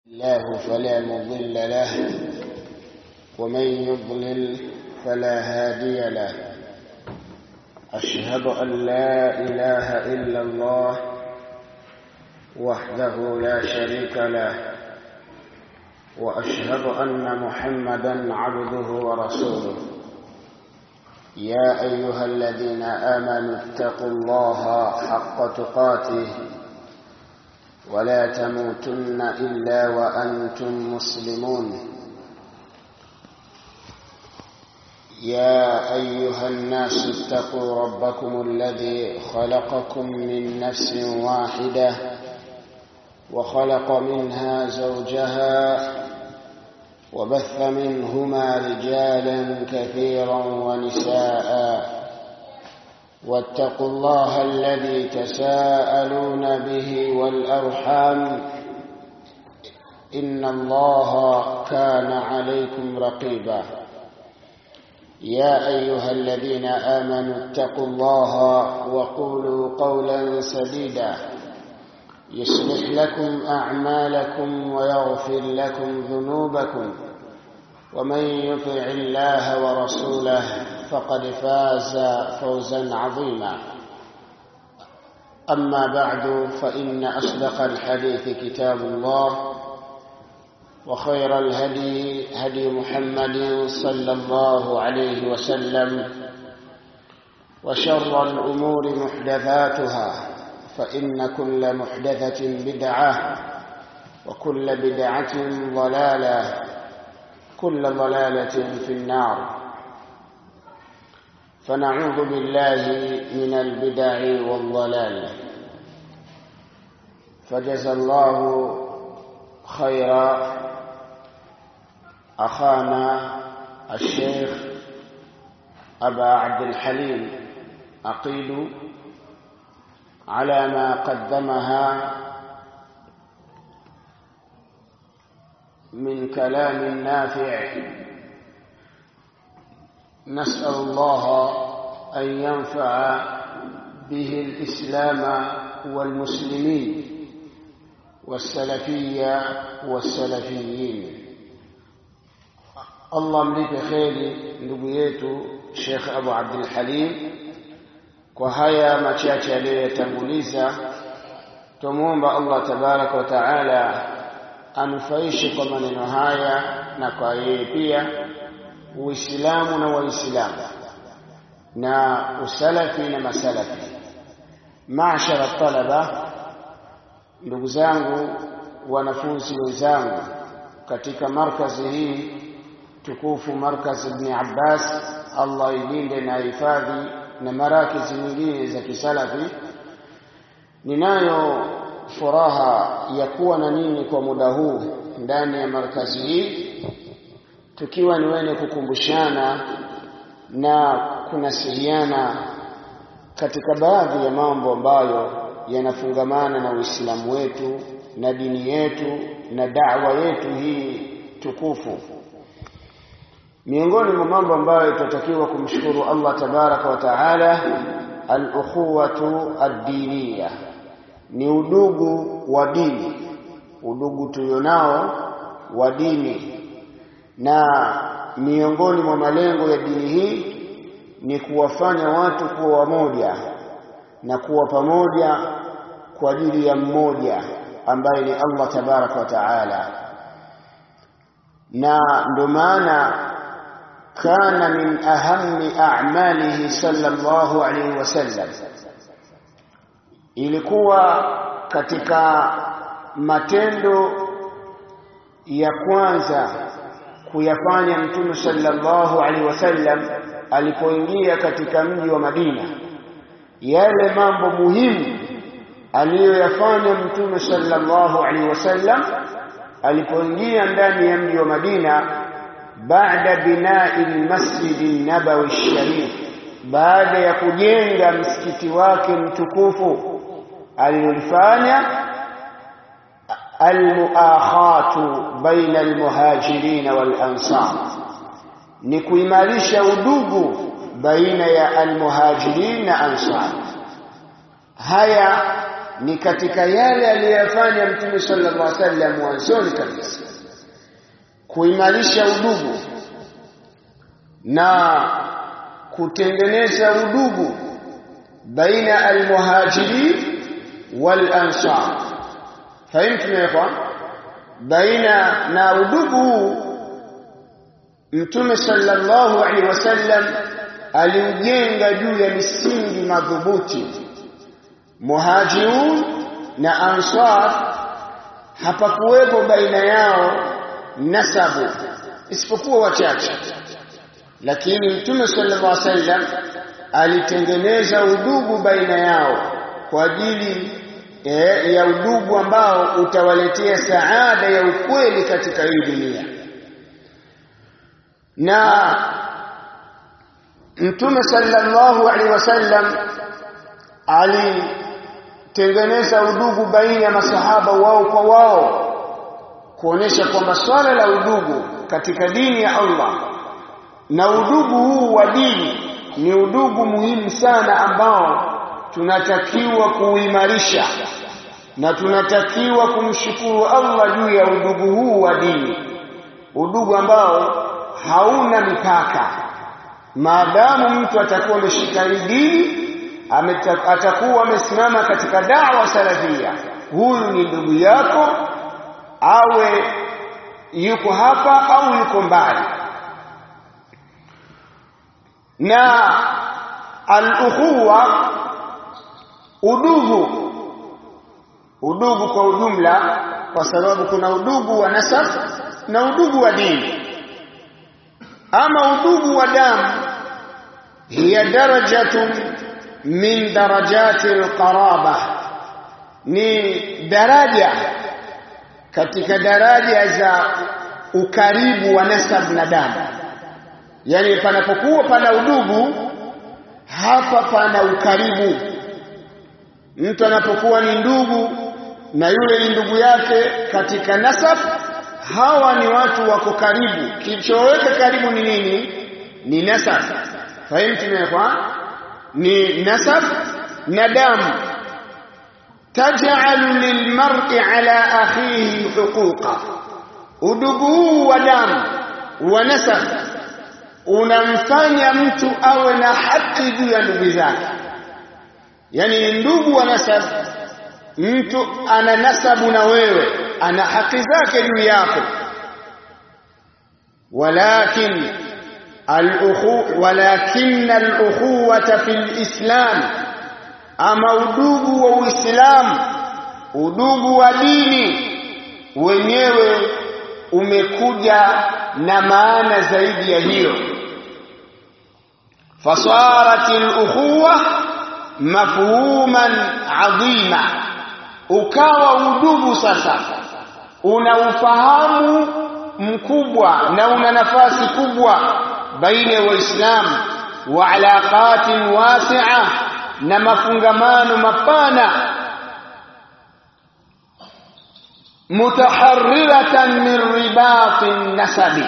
الله فلا مضل له ومن يضلل فلا هادي له أشهد أن لا إله إلا الله وحده لا شريك له وأشهد أن محمدا عبده ورسوله يا أيها الذين آمنوا اتقوا الله حق تقاته ولا تموتن إلا وأنتم مسلمون يا أيها الناس اتقوا ربكم الذي خلقكم من نفس واحدة وخلق منها زوجها وبث منهما رجالا كثيرا ونساء واتقوا الله الذي تساءلون به والأرحام إن الله كان عليكم رقيبا يا أيها الذين آمنوا اتقوا الله وقولوا قولا سديدا يصلح لكم أعمالكم ويغفر لكم ذنوبكم ومن يطع الله ورسوله فقد فاز فوزا عظيما أما بعد فإن أصدق الحديث كتاب الله وخير الهدي هدي محمد صلى الله عليه وسلم وشر الأمور محدثاتها فإن كل محدثة بدعة وكل بدعة ضلالة كل ضلالة في النار فنعوذ بالله من البدع والضلال فجزى الله خيرا أخانا الشيخ أبا عبد الحليم أقيل على ما قدمها من كلام نافع نسأل الله أن ينفع به الإسلام والمسلمين والسلفية والسلفيين Allah mlipe kheri ndugu yetu Sheikh Abu Abdul Halim kwa haya machache aliyoyatanguliza. Tumuomba Allah tabaraka wa taala anufaishe kwa maneno haya na kwa yeye pia Uislamu na Waislamu na usalafi na masalafi. Maashara talaba, ndugu zangu, wanafunzi wenzangu katika markazi hii tukufu markaz Ibn Abbas, Allah ilinde na hifadhi na marakizi nyingine za kisalafi. Ninayo furaha ya kuwa na ninyi kwa muda huu ndani ya markazi hii, tukiwa ni wenye kukumbushana na kunasihiana katika baadhi ya mambo ambayo yanafungamana na Uislamu wetu na dini yetu na da'wa yetu hii tukufu miongoni mwa mambo ambayo tutatakiwa kumshukuru Allah tabaraka wa taala al-ukhuwatu ad-diniya ni udugu wa dini udugu tulionao wa dini na miongoni mwa malengo ya dini hii ni kuwafanya watu kuwa wamoja na kuwa pamoja kwa ajili ya mmoja ambaye ni Allah tabaraka wa taala na ndo maana kana min ahammi a'malihi sallallahu alayhi wasallam ilikuwa katika matendo ya kwanza kuyafanya mtume sallallahu alaihi wasallam alipoingia katika mji wa Madina yale mambo muhimu aliyoyafanya mtume sallallahu alaihi wasallam alipoingia ndani ya mji wa Madina baada binai lmasjidi nabawi sharif, baada ya kujenga msikiti wake mtukufu, alilofanya almuakhatu baina almuhajirin wal ansar, ni kuimarisha udugu baina ya almuhajirin na ansar. Haya ni katika yale aliyofanya mtume sallallahu alaihi wasallam mwanzoni kabisa kuimarisha udugu na kutengeneza udugu baina almuhajirin wal ansar fahimtum ya ikhwan baina na udugu huu mtume sallallahu alaihi wasallam aliujenga juu ya misingi madhubuti muhajirun na ansar hapakuwepo baina yao nasabu isipokuwa wachache lakini mtume sallallahu alaihi wasallam alitengeneza udugu baina yao kwa ajili e, ya udugu ambao utawaletea saada ya ukweli katika hii dunia na mtume sallallahu alaihi wasallam alitengeneza udugu baina ya masahaba wao kwa wao kuonesha kwamba swala la udugu katika dini ya Allah na udugu huu wa dini ni udugu muhimu sana ambao tunatakiwa kuimarisha na tunatakiwa kumshukuru Allah juu ya udugu huu wa dini udugu ambao hauna mipaka maadamu mtu atakuwa ameshika dini atakuwa amesimama katika da'wa salafia huyu ni ndugu yako awe yuko hapa au yuko mbali na al-ukhuwa udugu udugu kwa ujumla kwa sababu kuna udugu wa nasab na udugu wa dini ama udugu wa damu hiya darajatun min darajati alqaraba ni daraja katika daraja za ukaribu wa nasab na damu yani panapokuwa pana udugu hapa pana ukaribu mtu anapokuwa ni ndugu na yule ni ndugu yake katika nasab hawa ni watu wako karibu kilichoweka karibu ni nini ni nasab fahimu kwa ni nasab na damu taj'alu lilmar'i ala akhihi huquqa udugu huu wa damu wa nasab unamfanya mtu awe na haki juu ya ndugu zake yani ndugu wa nasab mtu ana nasabu na wewe ana haki zake juu yako walakin al-ukhu walakin al-ukhuwata fil islam ama udugu wa uislamu udugu wa dini wenyewe umekuja na maana zaidi ya hiyo fasarat al-ukhuwa mafhuman adhima ukawa udugu sasa una ufahamu mkubwa na una nafasi kubwa baina ya waislamu wa alaqatin wasi'a na mafungamano mapana mutaharriratan min ribatin nasabi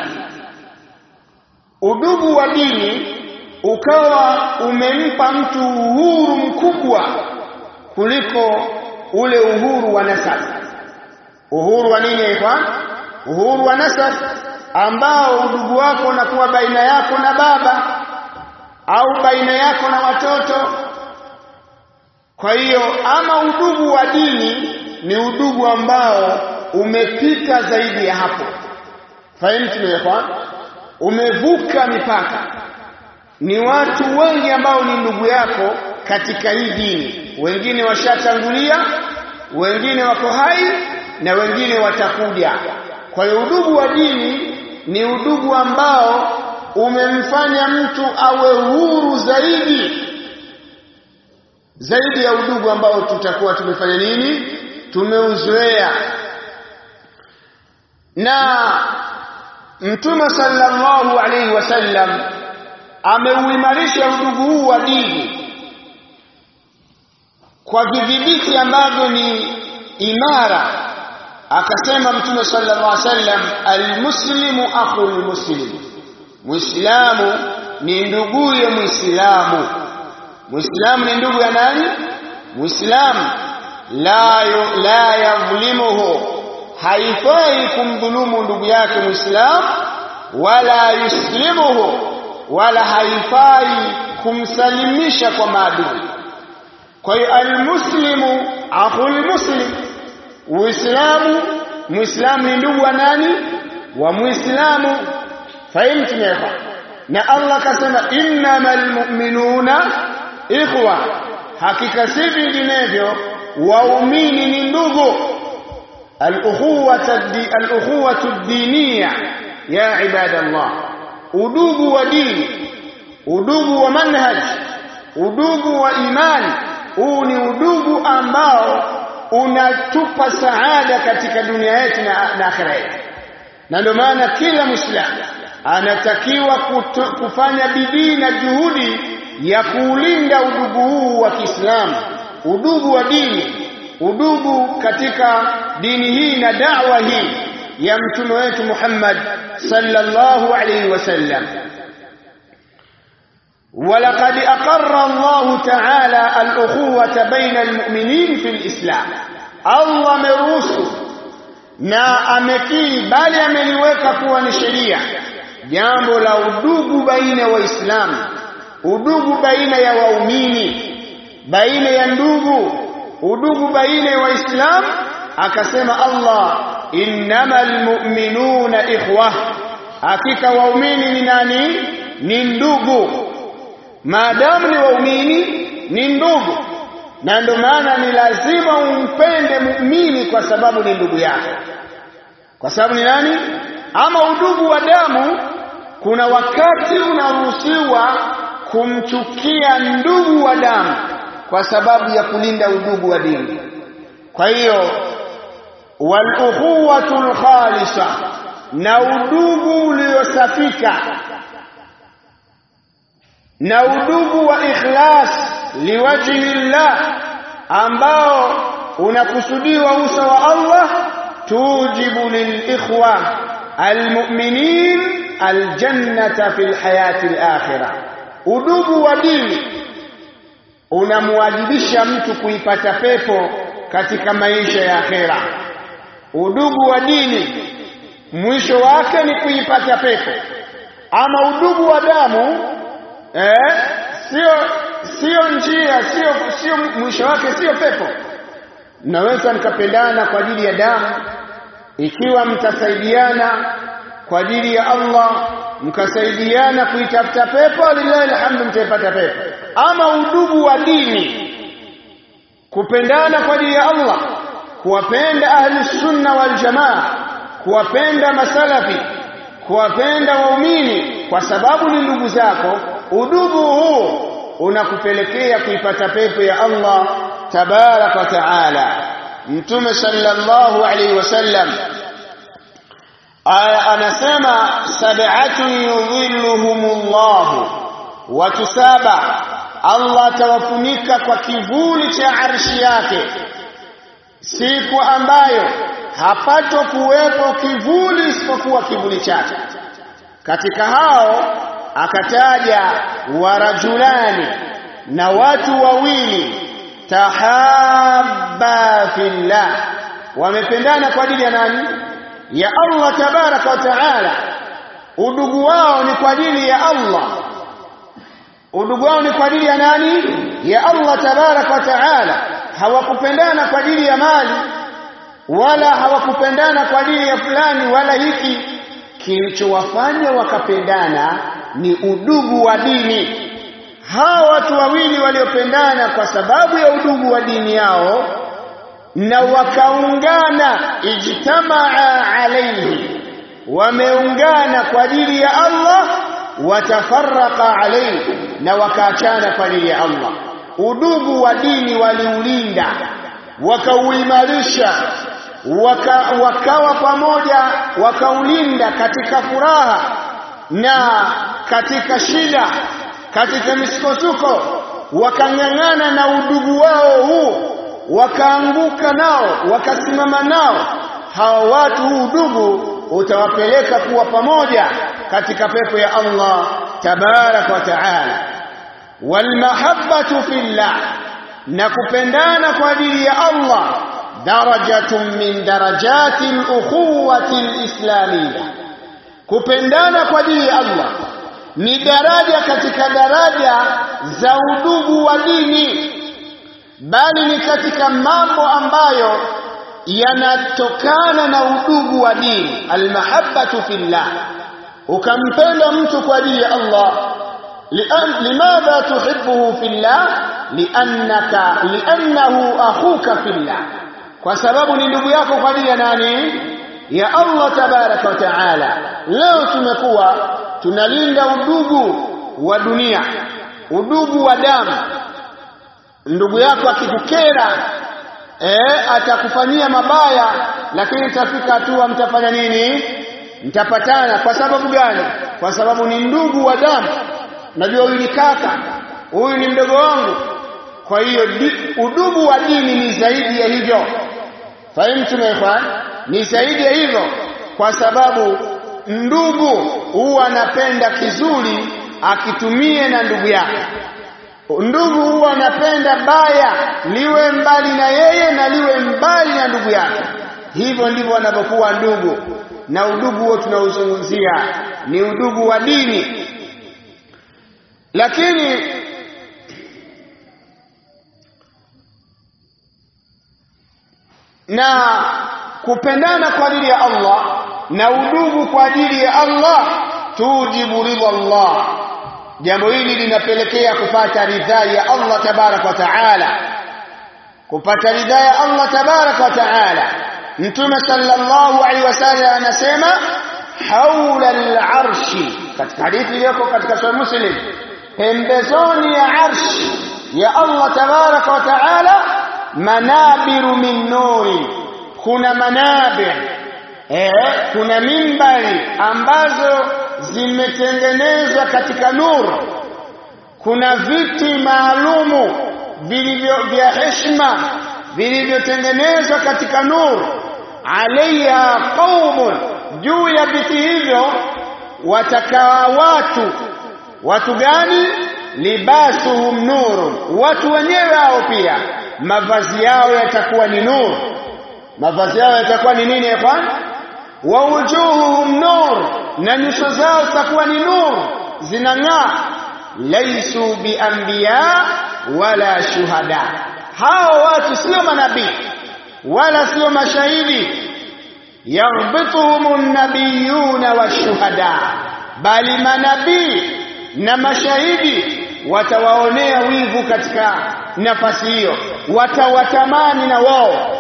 udugu wa dini ukawa umempa mtu uhuru mkubwa kuliko ule uhuru wa nasab uhuru wa nini ikhwan uhuru wa nasab ambao udugu wako unakuwa baina yako na baba au baina yako na watoto kwa hiyo ama udugu wa dini ni udugu ambao umepita zaidi ya hapo fahimu ikhwan umevuka mipaka ni watu wengi ambao ni ndugu yako katika hii dini wengine washatangulia wengine wako hai na wengine watakuja kwa hiyo udugu wa dini ni udugu ambao umemfanya mtu awe huru zaidi zaidi ya udugu ambao tutakuwa tumefanya nini tumeuzoea na mtume sallallahu alaihi wasallam ameuimarisha udugu huu wa dini kwa vidhibiti ambavyo ni imara akasema mtume sallallahu alaihi wasallam almuslimu akhul muslim muislamu ni nduguye muislamu muislamu ni ndugu ya nani muislamu la yu, la yadhlimuhu haifai kumdhulumu ndugu yake muislam wala yuslimuhu wala haifai kumsalimisha kwa maadui kwa hiyo almuslimu akhul muslim uislamu muislamu ni ndugu wa nani wa muislamu fahimtum ya ikhwan na Allah kasema innamal mu'minuna ikhwa hakika si vinginevyo waumini ni ndugu al-ukhuwatu ad-diniya ya ibadallah udugu wa dini udugu wa manhaj udugu wa imani huu ni udugu ambao unatupa saada katika dunia yetu na, na akhira yetu na ndio maana kila muislamu anatakiwa kutu, kufanya bidii na juhudi ya kuulinda udugu huu wa Kiislamu udugu wa dini udugu katika dini hii na da'wa hii ya mtume wetu Muhammad sallallahu alayhi wasallam ولقد أقر الله تعالى الأخوة بين المؤمنين في الإسلام الله مروسو na amekiri bali ameliweka kuwa ni sheria jambo la udugu baina ya waislamu udugu baina ya waumini baina ya ndugu udugu baina ya waislamu akasema Allah innamal mu'minuna ikhwa hakika waumini ni nani ni ndugu maadamu ni waumini ni ndugu na ndio maana ni lazima umpende muumini kwa sababu ni ndugu yako kwa sababu ni nani ama udugu wa damu kuna wakati unaruhusiwa kumchukia ndugu wa damu kwa sababu ya kulinda udugu wa dini kwa hiyo wal-ukhuwatul khalisa na udugu uliosafika na udugu wa ikhlas liwajhi llah ambao unakusudiwa uso wa Allah tujibu lilikhwa almu'minin aljannata fil hayati alakhirah udugu wa dini unamwajibisha mtu kuipata pepo katika maisha ya akhera udugu wa dini mwisho wake ni kuipata pepo ama udugu wa damu eh sio sio njia sio sio mwisho wake sio pepo mnaweza mkapendana kwa ajili ya damu ikiwa mtasaidiana kwa ajili ya Allah mkasaidiana kuitafuta pepo lillahi alhamdu mtaipata pepo ama udugu wa dini kupendana kwa ajili ya Allah kuwapenda ahli sunna wal jamaa kuwapenda masalafi kuwapenda waumini kwa sababu ni ndugu zako udugu huu unakupelekea kuipata pepo ya Allah tabarak wa taala mtume sallallahu alaihi wasallam anasema sab'atun yudhilluhumullah watu saba Allah atawafunika kwa kivuli cha arshi yake siku ambayo hapato kuwepo kivuli isipokuwa kivuli chake katika hao akataja warajulani na watu wawili tahabba fillah wamependana kwa ajili ya nani ya Allah tabaraka wa taala udugu wao ni kwa ajili ya Allah udugu wao ni kwa ajili ya nani ya Allah tabaraka wa taala hawakupendana kwa ajili ya mali wala hawakupendana kwa ajili ya fulani wala hiki kilichowafanya wakapendana ni udugu wa dini hawa watu wawili waliopendana kwa sababu ya udugu wa dini yao na wakaungana ijtamaa alayhi wameungana kwa ajili ya Allah watafarraqa alayhi na wakaachana kwa ajili ya Allah udugu wa dini waliulinda wakauimarisha waka, wakawa pamoja wakaulinda katika furaha na katika shida katika misukosuko wakang'ang'ana na udugu wao huu wakaanguka nao wakasimama nao hawa watu huu udugu utawapeleka kuwa pamoja katika pepo ya Allah tabarak wa taala walmahabbatu fillah na kupendana kwa ajili ya Allah darajatun min darajati al-ukhuwati al-islamiyya kupendana kwa ajili ya Allah ni daraja katika daraja za udugu wa dini bali ni katika mambo ambayo yanatokana na udugu wa dini almahabbatu fillah ukampenda mtu kwa ajili ya Allah limadha tuhibbuhu fillah liannaka liannahu akhuka fillah kwa sababu ni ndugu yako kwa ajili ya nani ya Allah tabaraka wa taala leo tumekuwa tunalinda udugu wa dunia udugu wa damu ndugu yako akikukera eh atakufanyia mabaya lakini itafika hatua mtafanya nini mtapatana kwa sababu gani kwa sababu ni ndugu wa damu najua huyu ni kaka huyu ni mdogo wangu kwa hiyo udugu wa dini ni zaidi ya hivyo fahimu ikhwan ni zaidi ya hivyo kwa sababu ndugu huwa anapenda kizuri akitumie na ndugu yake ndugu huwa anapenda baya liwe mbali na yeye na liwe mbali na ndugu yake hivyo ndivyo wanavyokuwa ndugu na udugu huo tunaozungumzia ni udugu wa dini lakini na kupendana kwa ajili ya Allah na udugu kwa ajili ya Allah tujibu ridha Allah jambo hili linapelekea kupata ridhaa ya Allah tabarak wa taala kupata ridhaa ya Allah tabarak wa taala mtume sallallahu alaihi wasallam anasema haula al-arshi katika hadithi iliyoko katika sahih muslim pembezoni ya arshi ya Allah tabarak wa taala manabiru min nuri kuna manabir eh kuna mimbari ambazo zimetengenezwa katika nuru kuna viti maalumu vilivyo vya heshima vilivyotengenezwa katika nuru alaiha qaumun juu ya viti hivyo watakaa watu watu gani libasuhum nuru watu wenyewe hao pia mavazi yao yatakuwa ni nuru mavazi yao yatakuwa ni nini ikhwan wa wujuhuhum nur na nyuso zao zitakuwa ni nuru zinang'aa laisu bianbiya wala shuhada hao watu sio manabii wala sio mashahidi yarbituhum nabiyuna washuhada bali manabii na mashahidi watawaonea wivu katika nafasi hiyo watawatamani na wao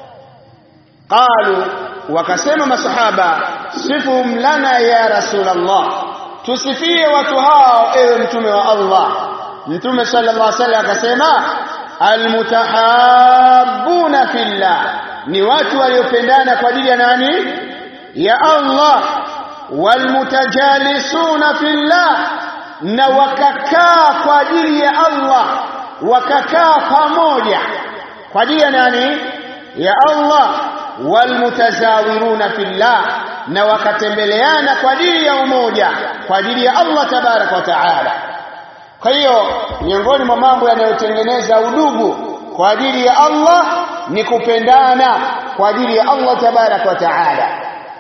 qalu wakasema masahaba sifhum lana ya rasulullah tusifie watu hao ewe mtume wa Allah mtume sallallahu alaihi wasallam akasema almutahabbuna fillah ni watu waliopendana kwa ajili ya nani ya Allah walmutajalisuna fillah na wakakaa kwa ajili ya Allah wakakaa pamoja kwa ajili ya nani ya Allah walmutazawiruna fillah na wakatembeleana kwa ajili ya umoja kwa ajili ya Allah tabaraka wa taala kwa hiyo miongoni mwa mambo yanayotengeneza udugu kwa ajili ya Allah ni kupendana kwa ajili ya Allah tabaraka wa taala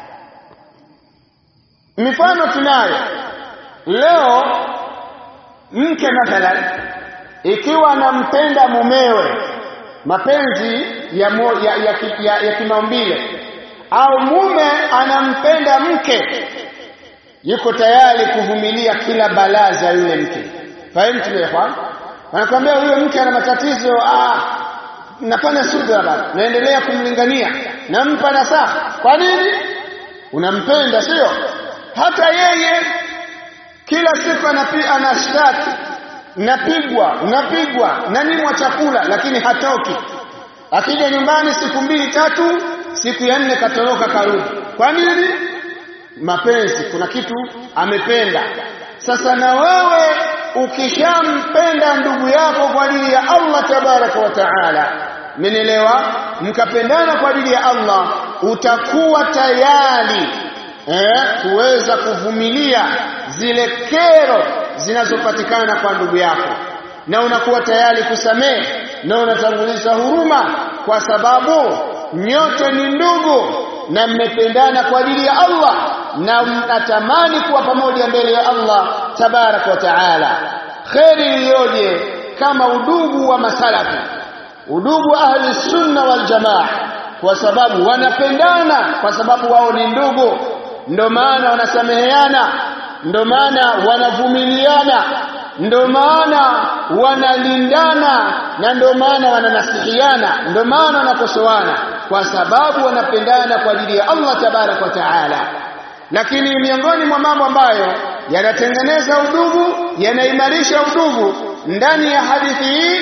mifano tunayo leo mke mathalan ikiwa anampenda mumewe mapenzi ya, mo, ya, ya, ya, ya kimaumbile au mume anampenda mke yuko tayari kuvumilia kila balaa za yule mke fahimu tumefahamu wanakwambia huyo mke ana matatizo ah nafanya subra bana naendelea kumlingania nampa nasaha kwa nini unampenda sio hata yeye kila siku anapi anashtaki napigwa napigwa nanyimwa chakula lakini hatoki akija nyumbani siku mbili tatu siku ya nne katoroka karudi kwa nini mapenzi kuna kitu amependa sasa na wewe ukishampenda ndugu yako kwa ajili ya Allah tabaraka wa taala menelewa mkapendana kwa ajili ya Allah utakuwa tayari eh, kuweza kuvumilia zile kero zinazopatikana kwa ndugu yako na unakuwa tayari kusamehe na unatanguliza huruma kwa sababu nyote ni ndugu na mmependana kwa ajili ya Allah na mnatamani kuwa pamoja mbele ya Allah tabarak wa taala kheri iliyoje kama udugu wa masalafi udugu wa ahli sunna wal jamaa kwa sababu wanapendana kwa sababu wao ni ndugu ndio maana wanasameheana ndio maana wanavumiliana ndio maana wanalindana na ndio maana wananasihiana ndio maana wanakosoana kwa sababu wanapendana kwa ajili ya Allah tabarak wa taala lakini miongoni mwa mambo ambayo yanatengeneza udugu yanaimarisha udugu ndani ya hadithi hii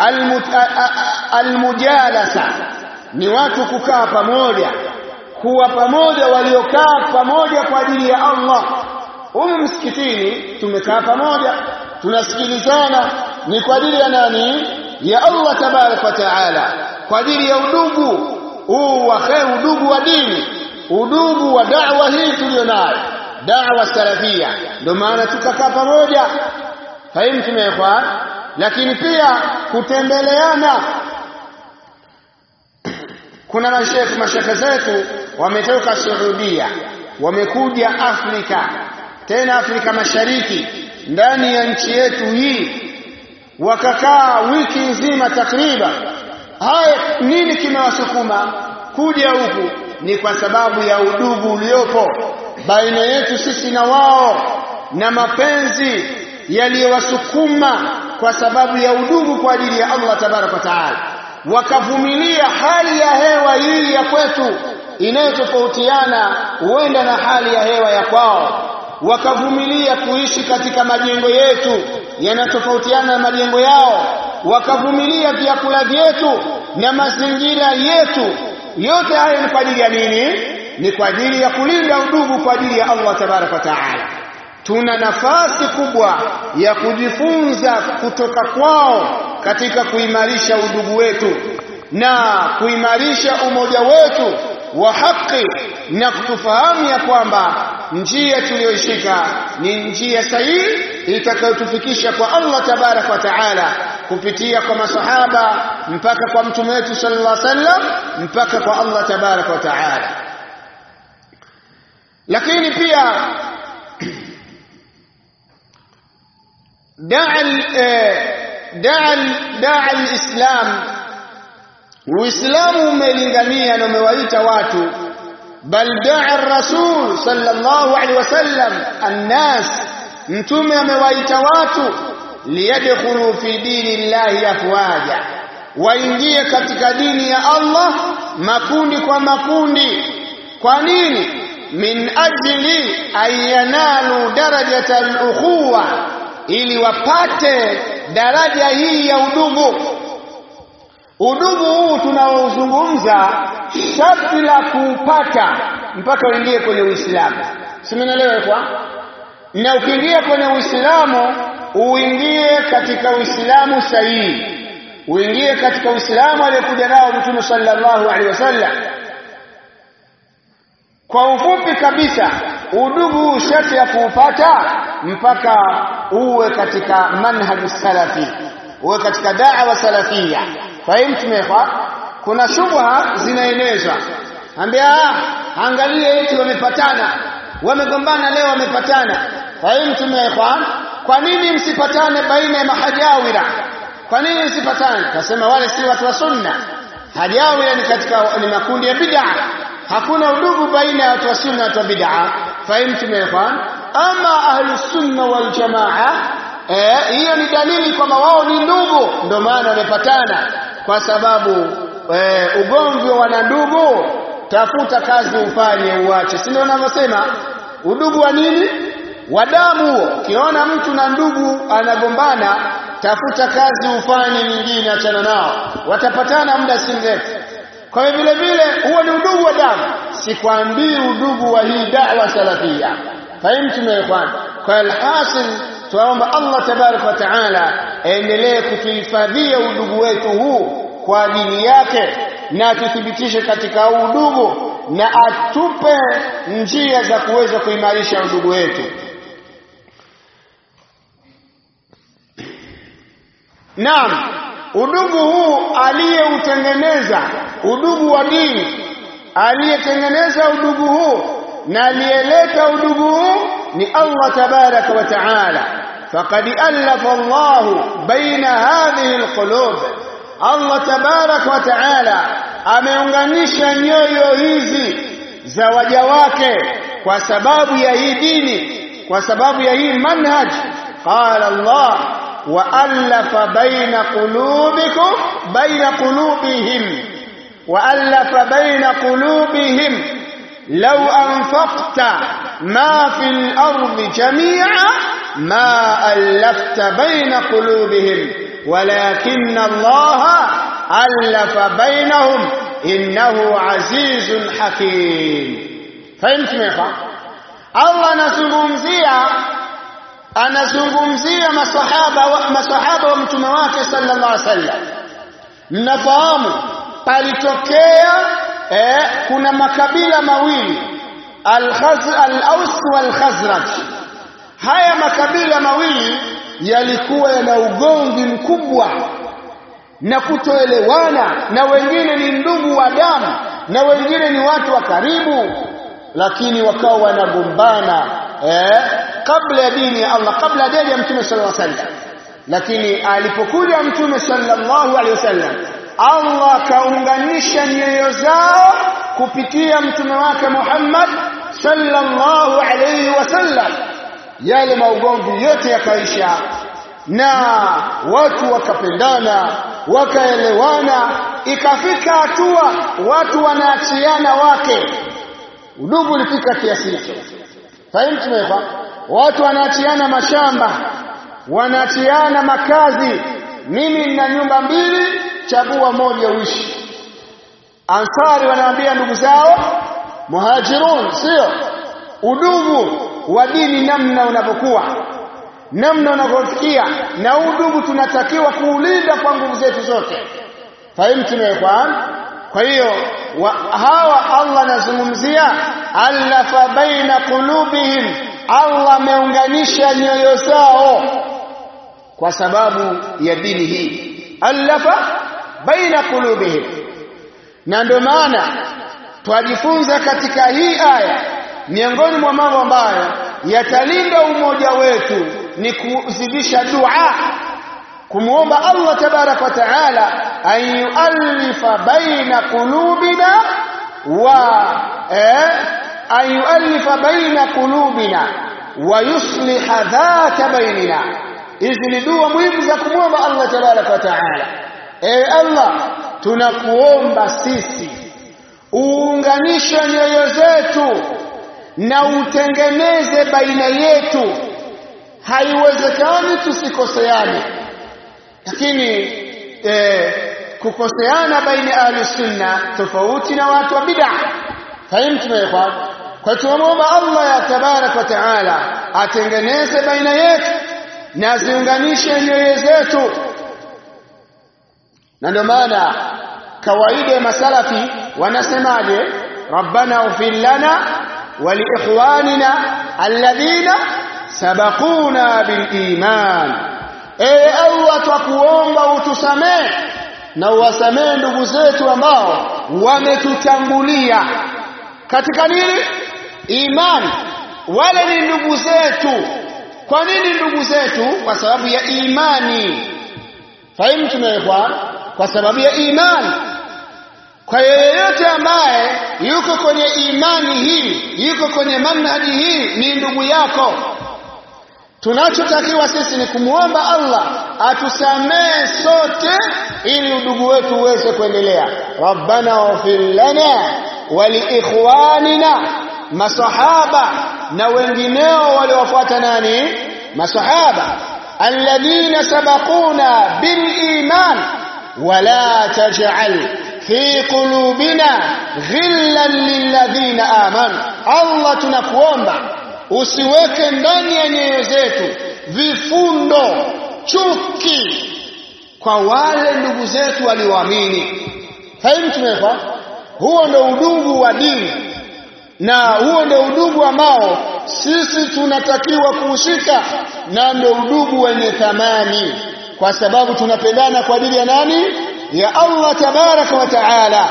almujalasa ni watu kukaa pamoja kuwa pamoja waliokaa pamoja kwa ajili ya Allah humu msikitini tumekaa pamoja tunasikilizana ni kwa ajili ya nani ya Allah tabarak wa taala kwa ajili ya udugu huu wa khair udugu wa dini udugu wa da'wa hii tuliyo nayo da'wa salafia ndio maana tukakaa pamoja fahimu tumeekwa lakini pia kutembeleana kuna mashekhe mashekhe zetu wametoka Saudia wamekuja Afrika tena Afrika Mashariki ndani ya nchi yetu hii wakakaa wiki nzima takriban haya nini kimewasukuma kuja huku ni kwa sababu ya udugu uliopo baina yetu sisi na wao na mapenzi yaliyowasukuma kwa sababu ya udugu kwa ajili ya Allah tabaraka taala wakavumilia hali ya hewa hii ya kwetu inayotofautiana huenda na hali ya hewa ya kwao wakavumilia kuishi katika majengo yetu yanatofautiana na majengo yao wakavumilia vyakula vyetu na mazingira yetu yote haya ni kwa ajili ya nini ni kwa ajili ya kulinda udugu kwa ajili ya Allah tabaraka taala tuna nafasi kubwa ya kujifunza kutoka kwao katika kuimarisha udugu wetu na kuimarisha umoja wetu wa haki na kutufahamu ya kwamba njia tuliyoishika ni njia sahihi itakayotufikisha kwa Allah tabarak wa taala kupitia kwa masahaba mpaka kwa mtume wetu sallallahu alaihi wasallam mpaka kwa Allah tabarak wa taala lakini pia daa daa alislam uislamu umelingania na umewaita watu bal daa rasul sallallahu alaihi wasallam annas mtume amewaita watu liyadkhulu fi dini llahi afwaja waingie katika dini ya Allah makundi kwa makundi kwa nini min ajli ayanalu darajata al-ukhuwa ili wapate daraja hii ya udugu udugu huu tunaozungumza sharti la kuupata mpaka uingie kwenye Uislamu simenelewa kwa na ukiingia kwenye Uislamu uingie katika Uislamu sahihi uingie katika Uislamu aliyokuja nao Mtume sallallahu alaihi wasallam kwa ufupi kabisa udugu huu sharti ya kuupata mpaka uwe katika manhaj salafi uwe katika da'wa salafia fahimu tumekwa kuna shubha zinaenezwa ambia angalia eti wamepatana wamegombana leo wamepatana fahimu tumekwa kwa nini msipatane baina ya mahajawira kwa nini msipatane tasema wale si watu wa sunna hajawira ni katika ni makundi ya bid'a hakuna udugu baina ya watu wa sunna na watu wa bid'a fahimu tumekwa ama ahlus sunna wal jamaa eh hiyo ni dalili kwamba wao ni ndugu ndio maana wamepatana kwa sababu e, ugomvi wa wanandugu tafuta kazi ufanye uache si ndio wanavyosema udugu wa nini wa damu huo ukiona mtu na ndugu anagombana tafuta kazi ufanye nyingine achana nao watapatana muda si mrefu kwa hiyo vile vile huo ni udugu wa damu sikwambii udugu wa hii da'wa salafia fahimu tumeekwana kwa alhasil tuomba Allah tabarak wa taala aendelee kutuhifadhia udugu wetu huu kwa ajili yake na atuthibitishe katika udugu na atupe njia za kuweza kuimarisha udugu wetu Naam udugu huu aliyeutengeneza udugu wa dini aliyetengeneza udugu huu na aliyeleta udugu huu ni Allah tabaraka wa taala faqad alafa Allah baina hadhihi alqulub Allah tabaraka wa taala ameunganisha nyoyo hizi za waja wake kwa sababu ya hii dini kwa sababu ya hii manhaj qala Allah wa alafa baina qulubikum baina qulubihim wa alafa baina qulubihim law anfaqta ma fil ardi jami'a ma alafta baina qulubihim ولكن الله ألف بينهم إنه عزيز حكيم فهمت ميخا الله anazungumzia anazungumzia masahaba masahaba wa mtume wake sallallahu alaihi wasallam mnafahamu palitokea eh, kuna makabila mawili al-Aus wal-Khazraj haya makabila mawili yalikuwa yana ugomvi mkubwa na kutoelewana na wengine ni ndugu wa damu na wengine ni watu wa karibu lakini wakawa wanagombana eh, kabla ya dini ya Allah kabla ya dini ya mtume sallallahu alaihi wasallam lakini alipokuja mtume sallallahu alaihi wasallam Allah kaunganisha nyoyo zao kupitia mtume wake Muhammad sallallahu alaihi wasallam yale maugomvi yote yakaisha na watu wakapendana wakaelewana ikafika hatua watu wanaachiana wake udugu ulifika kiasi hicho fahimu tumefa watu wanaachiana mashamba wanaachiana makazi mimi nina nyumba mbili chagua moja uishi ansari wanaambia ndugu zao muhajirun sio udugu wa dini namna unapokuwa namna unavyofikia na udugu tunatakiwa kuulinda kwa nguvu zetu zote fahimu tumefahamu kwa hiyo hawa Allah anazungumzia alafa baina qulubihim Allah ameunganisha nyoyo zao kwa sababu ya dini hii alafa baina qulubihim na ndio maana twajifunza katika hii aya miongoni mwa mambo ambayo yatalinda umoja wetu ni kuzidisha dua kumuomba Allah tabaraka wa taala an yuallifa baina qulubina wa eh, an yuallifa baina qulubina wa yusliha dhata bainina hizi ni dua muhimu za kumwomba Allah tabaraka wa taala ewe Allah tunakuomba sisi uunganishe nyoyo zetu na utengeneze baina yetu haiwezekani tusikoseane lakini eh, kukoseana baina ahli sunna tofauti na watu wa bid'a fahimu kwa kwa tunamuomba Allah ya tabarak wa taala atengeneze baina yetu na aziunganishe nyoyo zetu na ndio maana kawaida ya masalafi wanasemaje rabbana ufil lana ولإخواننا الذين سبقونا بالإيمان ewe Allah twakuomba utusamee na uwasamee ndugu zetu ambao wametutangulia katika nini imani wale ni ndugu zetu kwa nini ndugu zetu kwa sababu ya imani fahimu tumewekwa kwa sababu ya imani kwa yeyote ambaye yuko kwenye imani hii yuko kwenye manhaji hii ni ndugu yako tunachotakiwa sisi ni kumwomba Allah atusamee sote ili udugu wetu uweze kuendelea rabbana waghfir lana wa liikhwanina masahaba na wengineo waliowafuata nani masahaba alladhina sabaquna bil iman wala taj'al fi qulubina ghillan lilladhina amanu Allah tunakuomba usiweke ndani ya nyoyo zetu vifundo chuki kwa wale ndugu zetu walioamini fahimu tumekwa huo ndio udugu wa dini na huo ndio udugu ambao sisi tunatakiwa kuushika na ndio udugu wenye thamani kwa sababu tunapendana kwa ajili ya nani ya Allah tabaraka wa taala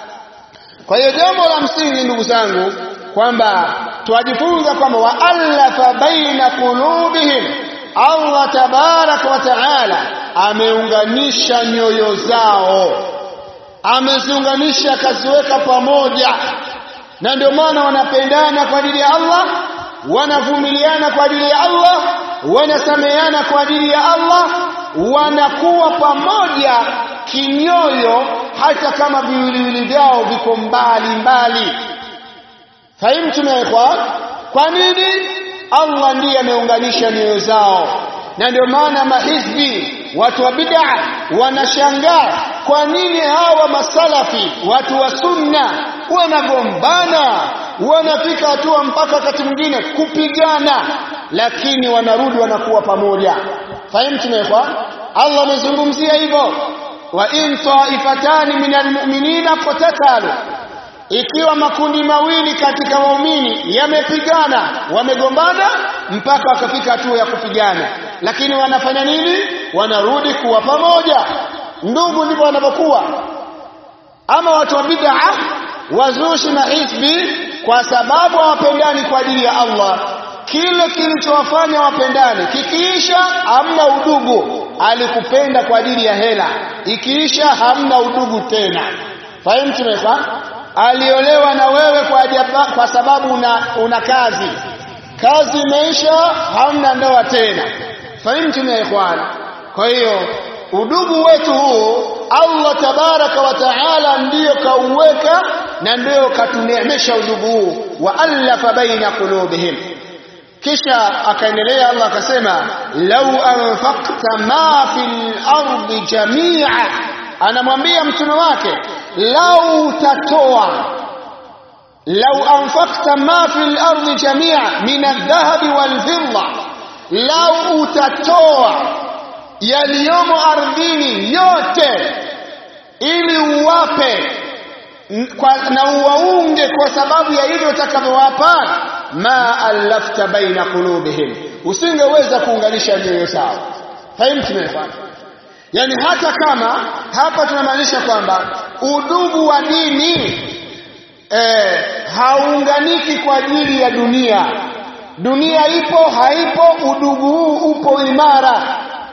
kwa hiyo jambo la msingi ndugu zangu kwamba tuwajifunza kwamba waalafa baina qulubihim Allah tabaraka wa taala ameunganisha nyoyo zao ameziunganisha akaziweka pamoja na ndio maana wanapendana kwa ajili ya Allah wanavumiliana kwa ajili ya Allah wanasameheana kwa ajili ya Allah wanakuwa pamoja kinyoyo hata kama viwiliwili vyao viko mbali mbali fahimu ikhwan kwa nini Allah ndiye ameunganisha nyoyo zao na ndio maana mahizbi watu wa bid'a wanashangaa kwa nini hawa masalafi watu wa sunna wanagombana wanafika hatua mpaka wakati mwingine kupigana lakini wanarudi wanakuwa pamoja fahimu tumekwa Allah amezungumzia hivyo wa in taifatani minal mu'minina qatatalu ikiwa makundi mawili katika waumini yamepigana wamegombana mpaka wakafika hatua ya kupigana lakini wanafanya nini wanarudi kuwa pamoja ndugu ndivyo wanavyokuwa ama watu wa bid'a wazushi na hizbi kwa sababu hawapendani kwa ajili ya Allah kile kilichowafanya wapendane kikiisha hamna udugu alikupenda kwa ajili ya hela ikiisha hamna udugu tena fahimu tumeka aliolewa na wewe kwa, ajaba, kwa sababu una, una kazi kazi imeisha hamna ndoa tena fahimu tumeikhwana kwa hiyo udugu wetu huu Allah tabaraka wa taala ndiyo kauweka na ndiyo katuneemesha udugu huu wa allafa baina qulubihim kisha akaendelea Allah akasema lau anfaqta ma fil ardi jami'a anamwambia mtume wake lau utatoa lau anfaqta ma fil ardi jami'a min adh-dhahabi wal fidda lau utatoa yaliyomo ardhini yote ili uwape kwa, na uwaunge kwa sababu ya hivyo utakavyowapa ma alafta baina qulubihim usingeweza kuunganisha nyoyo zao fahimu tumefanya yani hata kama hapa tunamaanisha kwamba udugu wa dini eh, hauunganiki kwa ajili ya dunia dunia ipo haipo udugu huu upo imara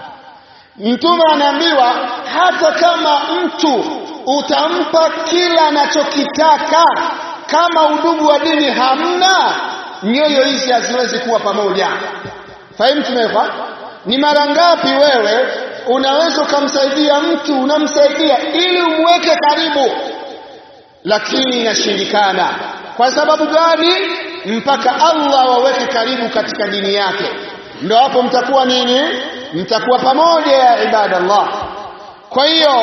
mtume anaambiwa hata kama mtu utampa kila anachokitaka kama udugu wa dini hamna nyoyo hizi haziwezi kuwa pamoja fahimu tumekwa ni mara ngapi wewe unaweza ukamsaidia mtu unamsaidia ili umweke karibu lakini inashindikana kwa sababu gani mpaka Allah waweke karibu katika dini yake ndio hapo mtakuwa nini mtakuwa pamoja ya ibadallah kwa hiyo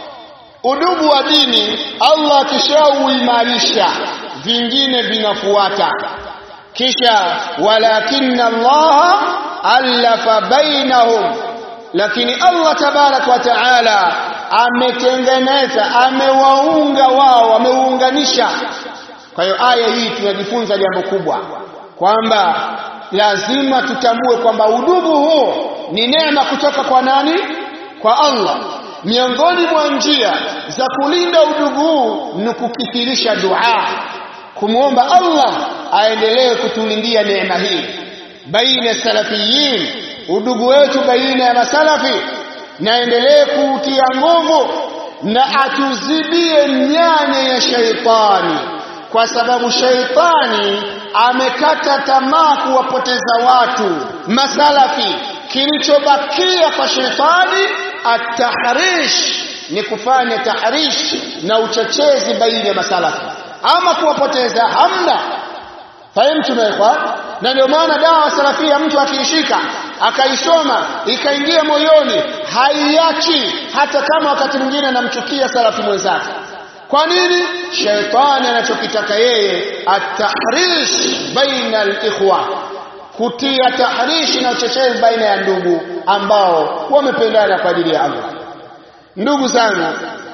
udugu wa dini Allah akishauimarisha vingine vinafuata kisha walakinna Allah alafa bainahum lakini Allah tabarak wa taala ametengeneza amewaunga wao ameuunganisha kwa hiyo aya hii tunajifunza jambo kubwa kwamba lazima tutambue kwamba udugu huo ni neema kutoka kwa nani kwa Allah miongoni mwa njia za kulinda udugu huu ni kukithirisha dua kumwomba Allah aendelee kutulindia neema hii baina salafiyin udugu wetu baina ya masalafi naendelee kuutia nguvu na atuzibie mianya ya shaitani kwa sababu shaitani amekata tamaa kuwapoteza watu masalafi kilichobakia kwa shaitani atahrish ni kufanya tahrish na uchochezi baina ya masalafi ama kuwapoteza hamna fahimu tumekwa na ndio maana dawa salafia mtu akiishika akaisoma ikaingia moyoni haiachi hata kama wakati mwingine anamchukia salafi mwenzake kwa nini shaitani anachokitaka yeye atahrish baina alikhwa kutia tahrishi na uchochezi baina ya ndugu ambao wamependana kwa ajili ya Allah ndugu zangu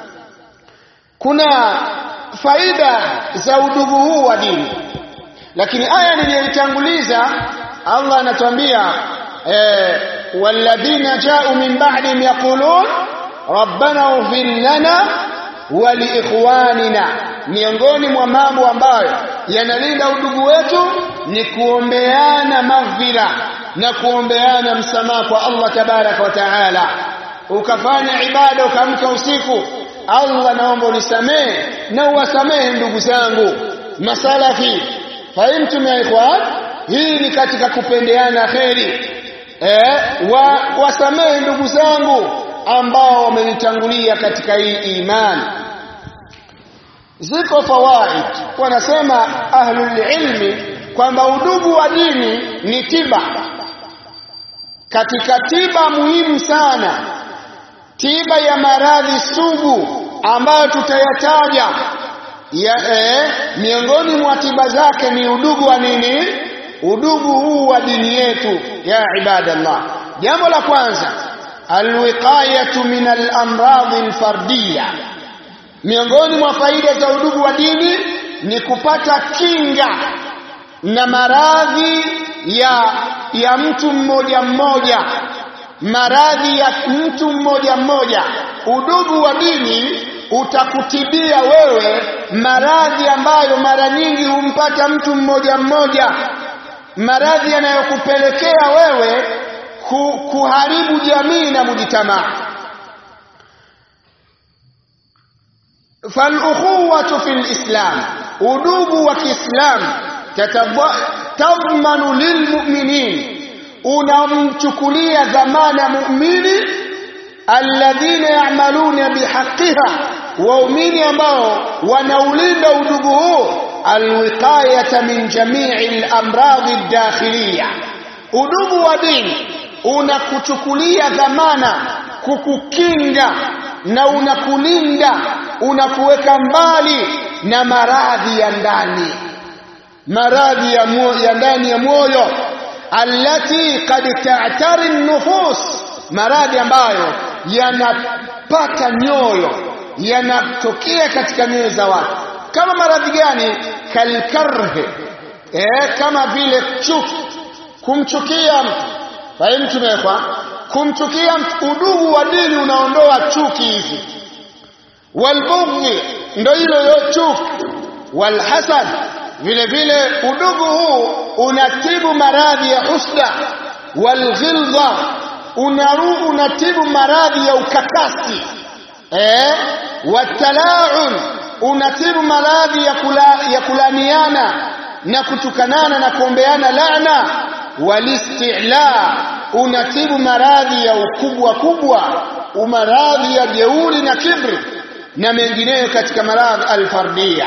kuna faida za udugu huu wa dini lakini aya niliyoitanguliza Allah anatuambia eh, walladhina ja'u min ba'dihim yaqulun rabbana ighfir lana wa liikhwanina miongoni mwa mambo ambayo yanalinda udugu wetu ni kuombeana maghfira na kuombeana msamaha kwa Allah tabaraka wa taala ukafanya ibada ukamka usiku Allah naomba unisamehe na uwasamehe ndugu zangu masalafi fahimtum ya ikhwan hii ni katika kupendeana kheri eh wa wasamehe ndugu zangu ambao wamenitangulia katika hii imani ziko fawaid wanasema ahlul ilmi kwamba udugu wa dini ni tiba katika tiba muhimu sana tiba ya maradhi sugu ambayo tutayataja ya eh, miongoni mwa tiba zake ni udugu wa nini udugu huu wa dini yetu ya ibadallah jambo la kwanza alwiqayatu min al-amradhi al-fardiyya miongoni mwa faida za udugu wa dini ni kupata kinga na maradhi ya ya mtu mmoja mmoja maradhi ya mtu mmoja mmoja udugu wa dini utakutibia wewe maradhi ambayo mara nyingi humpata mtu mmoja mmoja maradhi yanayokupelekea wewe kuharibu jamii na mujitamaa فالأخوة في الإسلام أدوب وكإسلام تضمن للمؤمنين unamchukulia dhamana muumini alladhina ya'maluna bihaqqiha waumini ambao wanaulinda udugu huu alwiqayata min jami'i al-amradhi ad-dakhiliyya udugu wa dini unakuchukulia dhamana kukukinga na unakulinda unakuweka mbali na maradhi ya ndani maradhi ya, ya ndani ya moyo allati qad ta'tari nufus maradhi ambayo yanapata nyoyo yanatokea katika nyoyo za watu kama maradhi gani kalkarhe eh kama vile chuki kumchukia mtu fahimu tumekwa kumchukia mtu udugu wa dini unaondoa chuki hizi walbughi ndo hilo yo chuki walhasad vile vile udugu huu unatibu maradhi ya husda walghilza unaru unatibu maradhi ya ukakasi eh watalaun unatibu maradhi ya kula, ya kulaniana na kutukanana na kuombeana laana walistila unatibu maradhi ya ukubwa kubwa umaradhi ya jeuri na kibri na mengineyo katika maradhi alfardia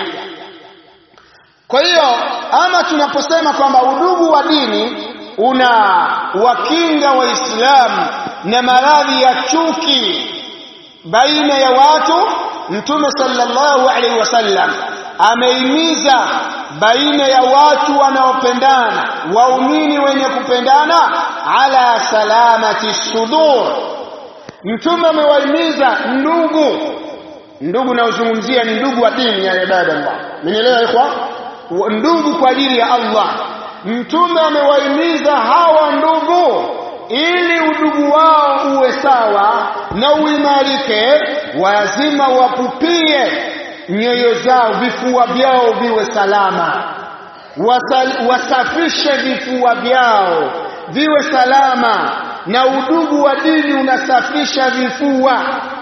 kwa hiyo ama tunaposema kwamba udugu wa dini una wakinga waislamu na maradhi ya chuki baina ya watu mtume sallallahu alaihi wasallam ameimiza baina ya watu wanaopendana waumini wenye kupendana ala salamati sudur mtume amewahimiza ndugu ndugu naozungumzia ni ndugu wa dini ya ibada Allah mnielewa ikhwa ndugu kwa ajili ya Allah mtume amewahimiza hawa ndugu ili udugu wao uwe sawa na uimarike lazima wapupie nyoyo zao vifua vyao viwe salama Wasal, wasafishe vifua vyao viwe salama na udugu wa dini unasafisha vifua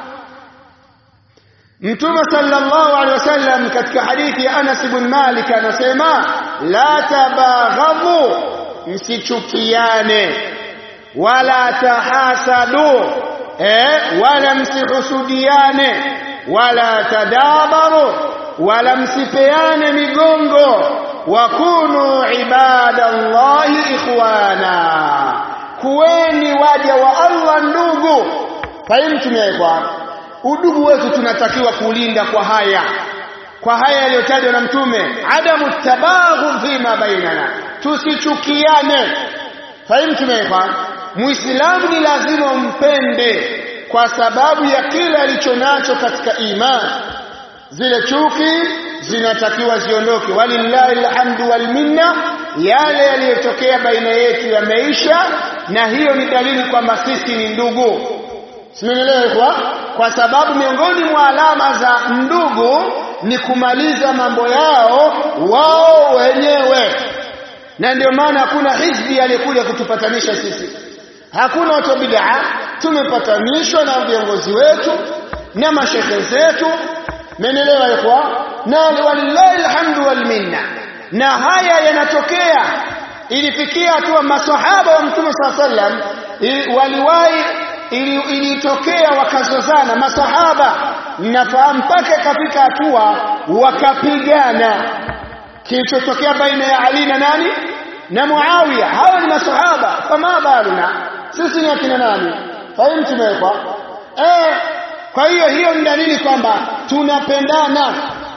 Mtume sallallahu alaihi wasallam katika hadithi ya Anas ibn Malik anasema la tabaghadhu msichukiane wala tahasadu eh wala msihusudiane wala tadabaru wala msipeane migongo wakunu ibadallahi ikhwana kuweni waja wa Allah ndugu fahimu tumewekwa udugu wetu tunatakiwa kulinda kwa haya kwa haya yaliyotajwa na mtume adamu tabaghud fima bainana tusichukiane fahimu tumewekwa muislamu ni lazima umpende kwa sababu ya kile alichonacho katika imani zile chuki zinatakiwa ziondoke walillahi alhamdu wal minna yale yaliyotokea baina yetu yameisha na hiyo ni dalili kwamba sisi ni ndugu simenielewa kwa kwa sababu miongoni mwa alama za ndugu ni kumaliza mambo yao wao wenyewe na ndio maana hakuna hizbi aliyekuja kutupatanisha sisi hakuna watu wa bid'a tumepatanishwa na viongozi wetu na mashehe zetu menelewa kwa na walillahi alhamdu wal minna na haya yanatokea ilifikia hatua masahaba wa mtume sallam waliwahi ilitokea wakazozana masahaba nafahamu mpaka ikafika hatua wakapigana kilichotokea baina ya Ali na nani na Muawiya hawa ni masahaba kama baluna sisi ni akina nani fahimu tumewekwa eh kwa hiyo hiyo ni dalili kwamba tunapendana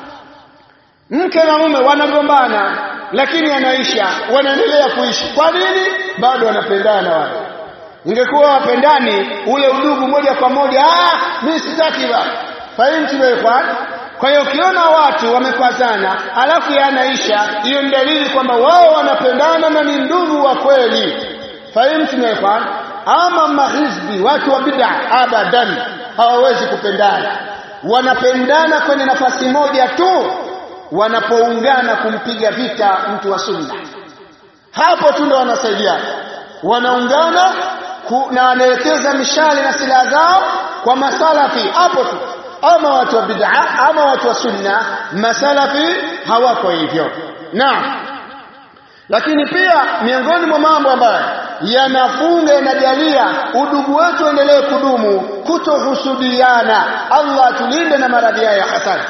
mke na mume wanagombana lakini anaisha wanaendelea kuishi kwa nini bado wanapendana wale ingekuwa wapendani ule udugu moja kwa moja ah mimi sitaki bana fahimu tumewekwa kwa hiyo ukiona watu wamekwazana alafu yanaisha hiyo ni dalili kwamba wao wanapendana na ni ndugu wa kweli fahimu tumewekwa ama mahizbi watu wa bid'a abadan hawawezi kupendana wanapendana kwenye nafasi moja tu wanapoungana kumpiga vita mtu wa sunna hapo tu ndo wanasaidiana wanaungana na wanaelekeza mishale na silaha zao kwa masalafi hapo tu ama watu wa bid'a ama watu wa sunna masalafi hawako hivyo naam lakini pia miongoni mwa mambo ambayo yanafunga yanajalia udugu wetu endelee kudumu kutohusudiana Allah tulinde na maradhi ya hasad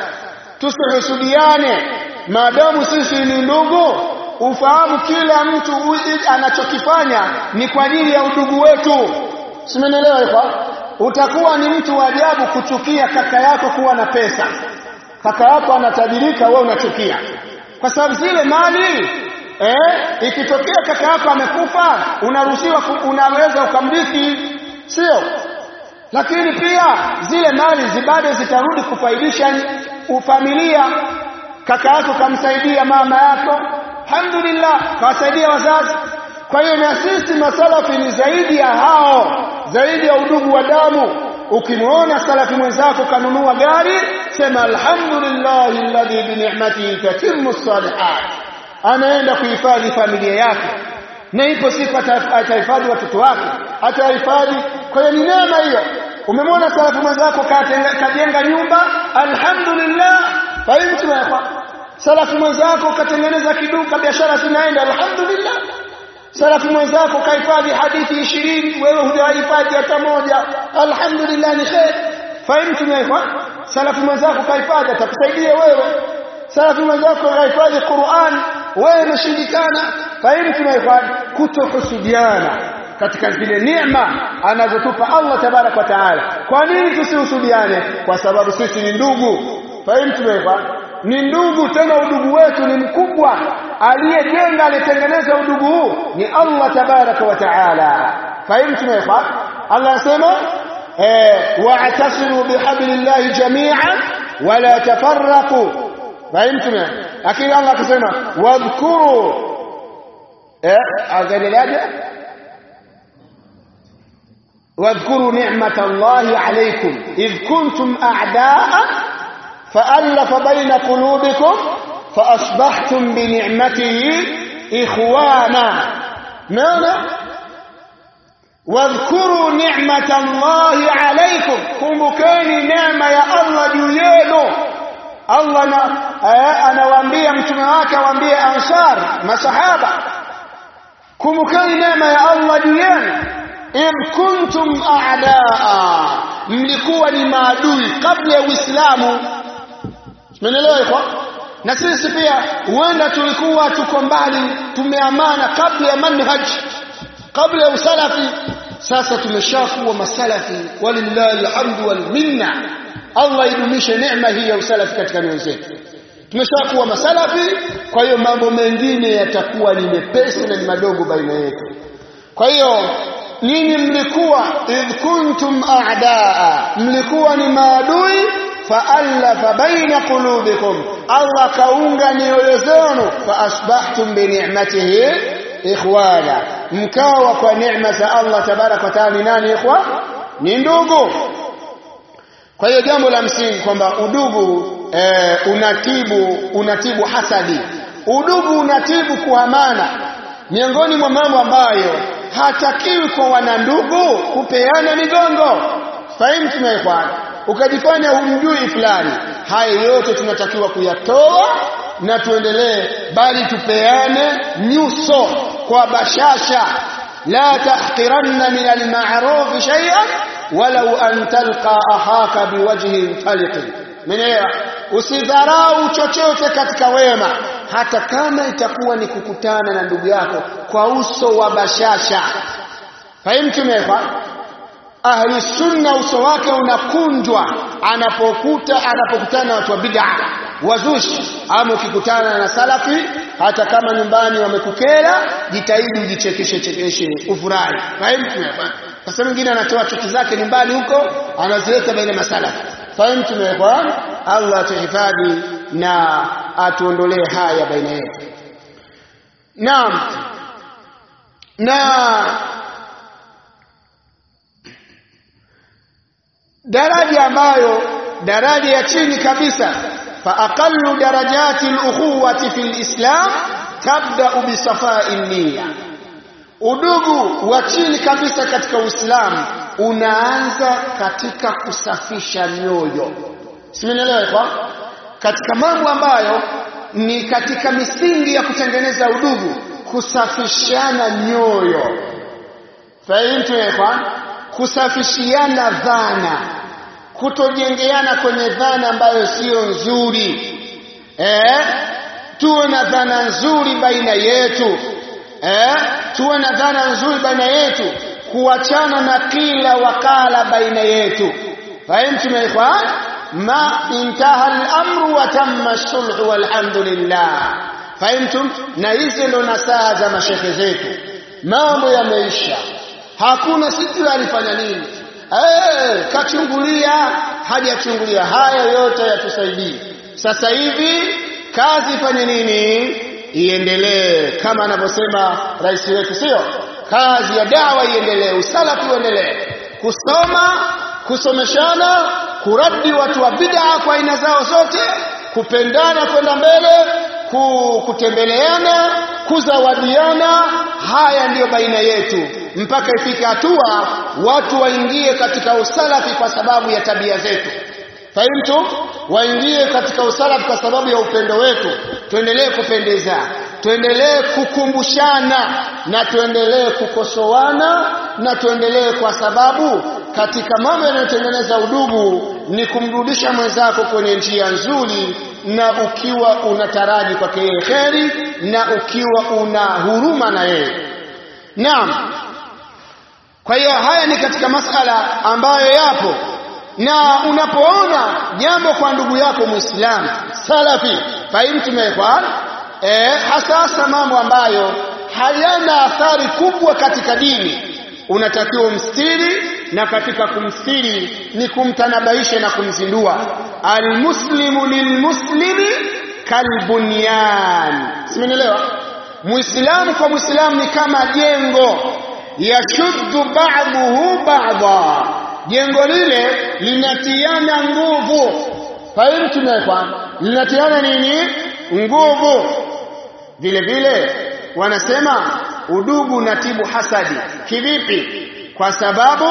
tusihusudiane maadamu sisi ni ndugu ufahamu kila mtu anachokifanya ni kwa ajili ya udugu wetu simenielewa kwa utakuwa ni mtu wa ajabu kuchukia kaka yako kuwa na pesa kaka yako anatajirika wewe unachukia kwa sababu zile mali eh ikitokea kaka yako amekufa unaruhusiwa unaweza ukamrithi sio lakini pia zile mali zibado zitarudi kufaidisha ufamilia kaka yako kamsaidia mama yako alhamdulillah kawasaidia wazazi kwa hiyo na sisi masalafi ni zaidi ya hao zaidi ya udugu wa damu ukimwona salafi mwenzako kanunua gari sema alhamdulillahi alladhi bi ni'matihi tatimmu salihat anaenda kuhifadhi familia yake na ipo siku atahifadhi watoto wake atahifadhi kwa hiyo ni neema hiyo umemwona salafu mwenzako kajenga nyumba alhamdulillah fahimu hapa salafu mwenzako katengeneza kiduka biashara zinaenda alhamdulillah salafu mwenzako kahifadhi hadithi ishirini wewe hujahifadhi hata moja alhamdulillah ni khair fahimu hapa salafu mwenzako kahifadhi atakusaidia wewe salafu mwenzako kahifadhi Qur'an wewe umeshindikana fahimu tunahifadhi kutokusudiana katika zile neema anazotupa Allah tabarak wa taala kwa nini tusihusudiane kwa sababu sisi ni ndugu fahimu tumeweka ni ndugu tena udugu wetu ni mkubwa aliyejenga alitengeneza udugu huu ni Allah tabaraka wa taala fahimu tumeweka Allah anasema eh wa'tasiru bihablillahi jami'an wala tafarraqu fahimu lakini Allah akasema wadhkuru eh akaendeleaje واذكروا نعمة الله عليكم إذ كنتم أعداء فألف بين قلوبكم فأصبحتم بنعمته إخوانا ماذا واذكروا نعمة الله عليكم kumbukeni neema ya Allah juu yenu Allah anawaambia mtume wake awaambie ansar masahaba kumbukeni neema ya Allah juu yenu id kuntum a'daa mlikuwa ni maadui kabla ya Uislamu Umeelewa hivyo? Na sisi pia huenda tulikuwa tuko mbali tumeamana kabla ya manhaj kabla ya usalafi sasa tumeshakuwa masalafi walillahi alhamdu wal minna Allah idumishe neema hii ya usalafi katika mioyo yetu tumeshakuwa masalafi kwa hiyo mambo mengine yatakuwa ni mepesi na ni madogo baina yetu kwa hiyo nyinyi mlikuwa idh kuntum a'daa mlikuwa ni maadui fa'alafa baina qulubikum Allah kaunga nyoyo zenu fa asbahtum bi ni'matihi ikhwana mkawa kwa neema za Allah tabarak wa taala ni nani ikhwa ni ndugu kwa hiyo jambo la msingi kwamba udugu e, unatibu unatibu hasadi udugu unatibu kuhamana miongoni mwa mambo ambayo hatakiwi kwa wanandugu kupeana migongo fahimu tumeekwana ukajifanya humjui fulani haya yote tunatakiwa kuyatoa na tuendelee bali tupeane nyuso kwa bashasha la tahqiranna min alma'ruf shay'an walau an talqa ahaka biwajhin taliqin Mwenelewa usidharau chochote katika wema hata kama itakuwa ni kukutana na ndugu yako kwa uso wa bashasha fahimu tumekwa ahli sunna uso wake unakunjwa anapokuta anapokutana na watu wa bid'a wazushi ama ukikutana na salafi hata kama nyumbani wamekukera jitahidi ujichekeshe chekeshe ufurahi fahimu tumekwa sasa mwingine anatoa chuki zake nyumbani huko anazileta baina masalafi fahimu tumekwa Allah tuhifadhi na atuondolee haya baina yetu naam na daraja ambayo daraja ya chini kabisa fa aqallu darajati al-ukhuwati fil islam tabda bi safai niyya udugu wa chini kabisa katika uislamu unaanza katika kusafisha nyoyo simenielewa kwa katika mambo ambayo ni katika misingi ya kutengeneza udugu kusafishana nyoyo fahimu kwa kusafishiana dhana kutojengeana kwenye dhana ambayo sio nzuri eh tuwe na dhana nzuri baina yetu eh tuwe na dhana nzuri baina yetu kuachana na kila wakala baina yetu fahimtum ya ikhwan ma intaha al-amru wa tamma as-sulhu walhamdulillah fahimtum na hizi ndo nasaha za mashehe zetu mambo yameisha hakuna sijui alifanya nini eh kachungulia hajachungulia haya yote yatusaidii sasa hivi kazi ifanye nini iendelee kama anavyosema rais wetu sio kazi ya dawa iendelee usalafi uendelee kusoma kusomeshana kuradi watu wa bid'a kwa aina zao zote kupendana kwenda mbele kutembeleana kuzawadiana haya ndiyo baina yetu mpaka ifike hatua watu waingie katika usalafi kwa sababu ya tabia zetu fahimtu waingie katika usalafi kwa sababu ya upendo wetu tuendelee kupendeza tuendelee kukumbushana na tuendelee kukosoana na tuendelee kwa sababu katika mambo yanayotengeneza udugu ni kumrudisha mwenzako kwenye njia nzuri na ukiwa unataraji kwake yeye kheri na ukiwa una huruma na yeye naam kwa hiyo haya ni katika masala ambayo yapo na unapoona jambo kwa ndugu yako muislamu salafi fahimu tumekwa eh hasa hasa mambo ambayo hayana athari kubwa katika dini unatakiwa umstiri na katika kumstiri ni kumtanabaisha na kumzindua almuslimu lilmuslimi kalbunyan simenielewa muislamu kwa muislamu ni kama jengo yashuddu ba'dahu ba'dha jengo lile linatiana nguvu fahimu tumekwa linatiana nini nguvu vile vile wanasema udugu natibu hasadi kivipi kwa sababu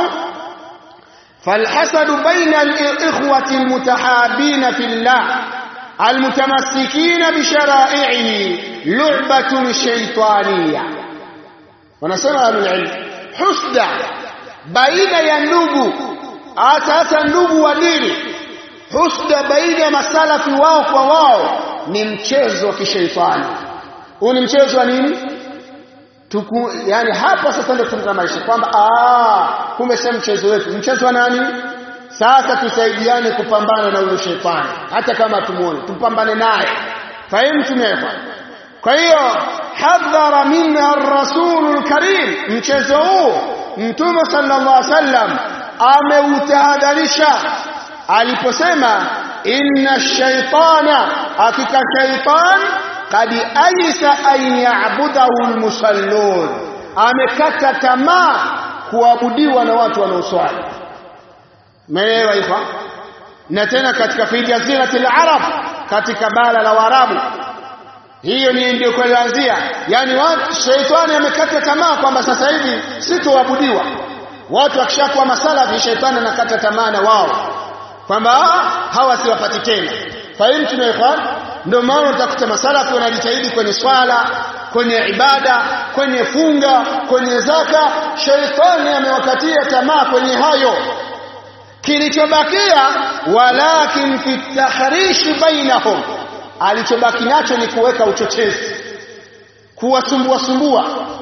falhasadu baina alikhwati almutahabina fillah almutamassikina bishara'ihi lu'batun shaytaniyya wanasema ahlulilm husda baina ya ndugu hata hata ndugu wa dini husda baina ya masalafi wao kwa wao ni mchezo wa kishaitani huu ni mchezo wa nini Tuku, yani hapa sasa ndio tunatamaisha kwamba ah kumbe sasa mchezo wetu mchezo wa nani sasa tusaidiane kupambana na yule shetani hata kama tumuone tupambane naye fahimu tumefa kwa hiyo hadhara minna ar-rasulul karim mchezo huu mtume sallallahu alaihi wasallam ameutahadharisha aliposema inna shaytana hakika shaytan qad aysa an ya'budahu almusallun amekata tamaa kuabudiwa na watu wanaoswali umeelewa hivyo na tena katika fi jaziratil arab katika bara la Waarabu hiyo ni ndio kuanzia yani watu sheitani amekata tamaa kwamba sasa hivi sitoabudiwa watu wakishakuwa masalafi sheitani anakata tamaa na wao kwamba hawa siwapati tena fahimu tumefa ndio maana utakuta masalafi wanajitahidi kwenye swala kwenye ibada kwenye funga kwenye zaka sheitani amewakatia tamaa kwenye hayo kilichobakia walakin fi tahrishi bainahum alichobaki nacho ni kuweka uchochezi kuwasumbua sumbua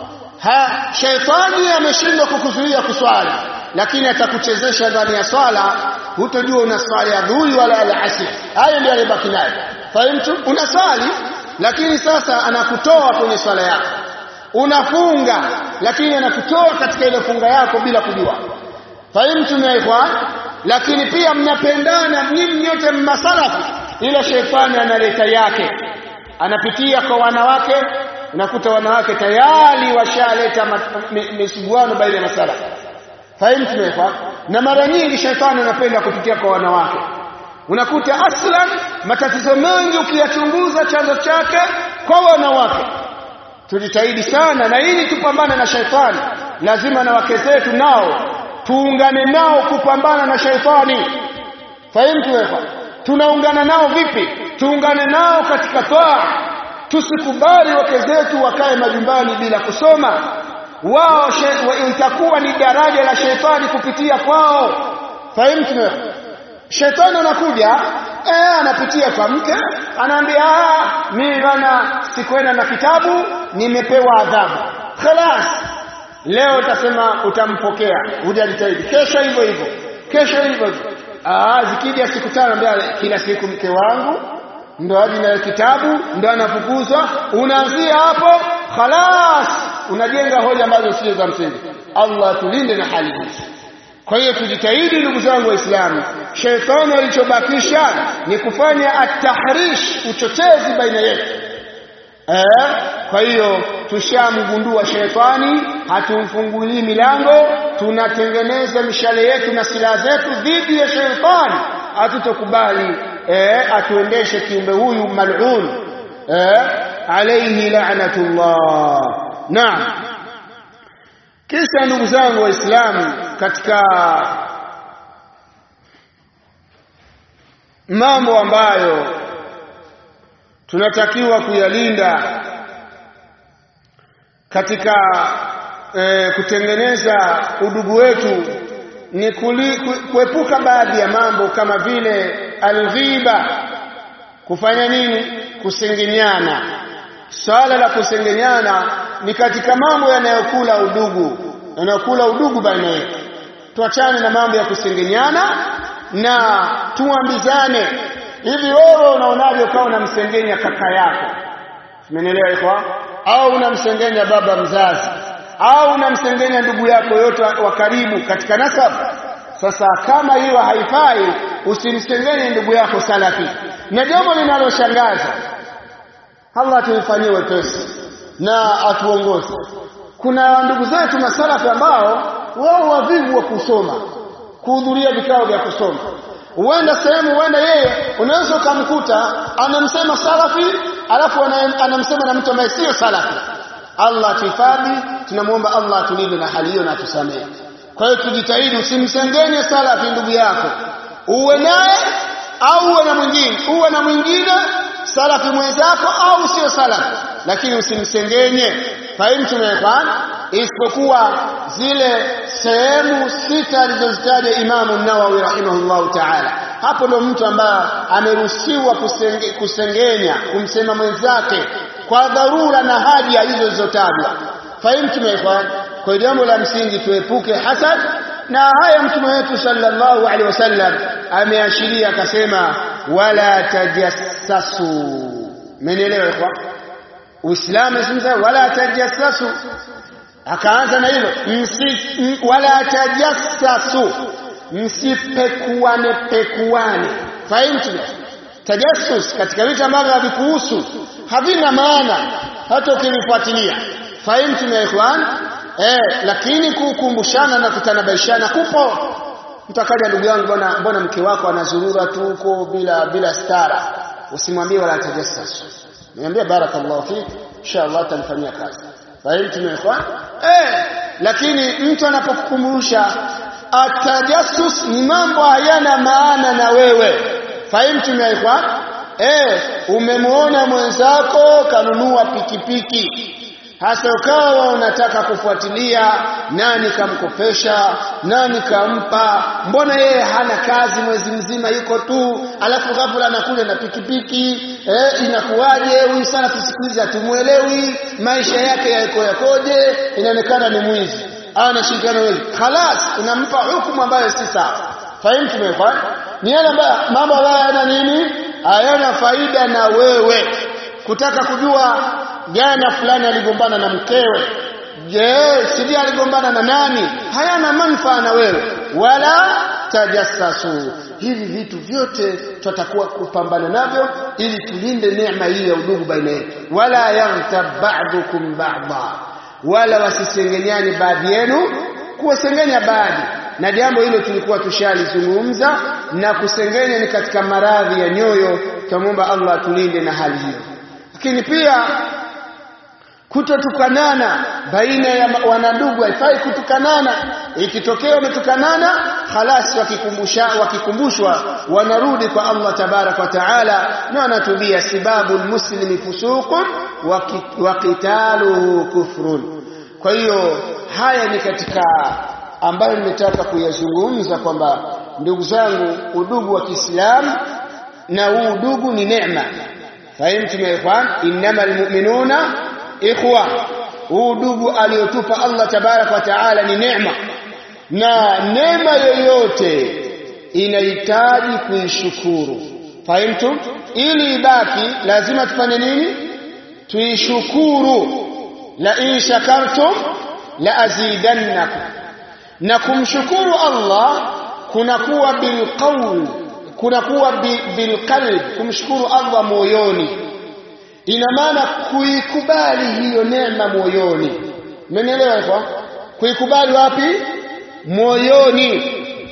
ha shaitani ameshindwa kukuzuia kuswali lakini atakuchezesha ndani ya swala hutojua unaswali adhui wala alasiri hayo ndio alibaki nayo fahimtu unaswali lakini sasa anakutoa kwenye swala yako unafunga lakini anakutoa katika ile funga yako bila kujua fahimtu ya lakini pia mnapendana nyinyi nyote mmasalafu ila shetani analeta yake anapitia kwa wanawake unakuta wanawake tayari washaleta misuguano baina ya masala fahimu tumekwa na mara nyingi shetani anapenda kupitia kwa wanawake unakuta aslan matatizo mengi ukiyachunguza chanzo chake kwa wanawake tujitahidi sana na ili tupambane na shetani lazima na wake zetu nao tuungane nao kupambana na shetani fahimu tumekwa tunaungana nao vipi tuungane nao katika toa tusikubali wake zetu wakae majumbani bila kusoma wao itakuwa ni daraja la shetani kupitia kwao fahimu shetani anakuja eh anapitia kwa mke anaambia mimi bana sikwenda na kitabu nimepewa adhabu khalas leo utasema utampokea hujajitahidi kesho hivyo hivyo kesho hivyo hivyo Ah, zikija siku tano mbele kila siku mke wangu ndo aje na kitabu ndo anafukuzwa unaanzia hapo khalas unajenga hoja ambazo sio za msingi Allah tulinde na hali hizi kwa hiyo tujitahidi ndugu zangu waislamu shetani alichobakisha ni kufanya atahrish uchochezi baina yetu eh kwa hiyo tushamgundua shetani hatumfungulii milango tunatengeneza mishale yetu na silaha zetu dhidi ya shetani hatutokubali eh atuendeshe kiumbe huyu mal'un eh alayhi la'natullah naam kisha ndugu zangu waislamu katika mambo ambayo tunatakiwa kuyalinda katika e, kutengeneza udugu wetu ni kuli, ku, kuepuka baadhi ya mambo kama vile alghiba kufanya nini kusengenyana swala la kusengenyana ni katika mambo yanayokula udugu yanayokula udugu baina yetu tuachane na mambo ya kusengenyana na tuambizane hivi wewe unaonaje ukawa unamsengenya kaka yako umenielewa iko au unamsengenya baba mzazi au unamsengenya ndugu yako yote wa karibu katika nasab sasa kama hiyo haifai usimsengenye ndugu yako salafi na jambo linaloshangaza Allah tumfanyie wepesi na atuongoze kuna ndugu zetu masalafi ambao wao wavivu wa kusoma kuhudhuria vikao vya kusoma huenda sehemu huenda yeye unaweza ukamkuta anamsema salafi alafu anamsema na mtu ambaye sio salafi Allah tuhifadhi tunamuomba Allah atulinde na hali hiyo na atusamehe kwa hiyo tujitahidi usimsengenye salafi ndugu yako uwe naye au uwe na mwingine uwe na mwingine salafi mwenzako au sio salafi lakini usimsengenye fahimu tumewekana isipokuwa zile sehemu sita alizozitaja Imamu Nawawi rahimahullahu ta'ala hapo ndo mtu ambaye ameruhusiwa kusenge, kusengenya kumsema mwenzake kwa dharura na haja hizo zilizotajwa fahimu tumewekana kwa jambo la msingi tuepuke hasad na haya mtume wetu sallallahu alaihi wasallam ameashiria akasema wala tajassasu mmenielewa kwa Uislamu unasema wala tajassasu akaanza na hilo wala tajassasu msipekuane pekuane fahimu tajassus katika vitu ambavyo havikuhusu havina maana hata ukinifuatilia fahimu ya ikhwan eh lakini kukumbushana na kutanabaishana kupo mtakaja ndugu yangu bwana mbona mke wako anazurura tu huko bila bila stara usimwambie wala tajassas niambie barakallahu fik inshallah atamfanyia kazi fahimu tumeelewana eh lakini mtu anapokukumbusha atajassus ni mambo hayana maana na wewe fahimu tumeelewana eh umemwona mwenzako kanunua pikipiki hasa ukawa unataka kufuatilia nani kamkopesha nani kampa mbona yeye hana kazi mwezi mzima yuko tu alafu ghafla anakuja na pikipiki eh, inakuwaje huyu sana siku hizi hatumuelewi maisha yake yako yakoje inaonekana ni mwizi au anashirikiana wewe khalas unampa hukumu ambayo si sawa fahimu tumefanya ni yale mambo ambayo yana nini hayana faida na wewe kutaka kujua jana fulani aligombana na mkewe je sijui aligombana na nani hayana manufaa na wewe wala tajassasu hivi vitu vyote tutakuwa kupambana navyo ili tulinde neema hii ya udugu baina yetu wala yaghtab ba'dukum ba'dha wala wasisengenyane baadhi yenu kuwasengenya baadhi na jambo hilo tulikuwa tushalizungumza na kusengenya ni katika maradhi ya nyoyo tumomba Allah atulinde na hali hiyo lakini pia kutotukanana baina ya wanandugu haifai kutukanana ikitokea umetukanana khalas wakikumbusha wakikumbushwa wanarudi kwa Allah tabarak wa taala na wanatubia sibabu muslimi fusuqun wa qitaluhu kufrun kwa hiyo haya ni katika ambayo nimetaka kuyazungumza kwamba ndugu zangu udugu wa Kiislamu na huu udugu ni neema fahimtum ya ikhwan innamal mu'minuna ikhwa huu udugu aliotupa Allah tabarak wa taala ni neema na neema yoyote inahitaji kuishukuru fahimtum ili ibaki lazima tufanye nini tuishukuru la in shakartum la azidannakum na kumshukuru Allah kunakuwa bilqaul kunakuwa bilqalb kumshukuru Allah moyoni ina maana kuikubali hiyo neema moyoni mmenielewa hivyo kuikubali wapi moyoni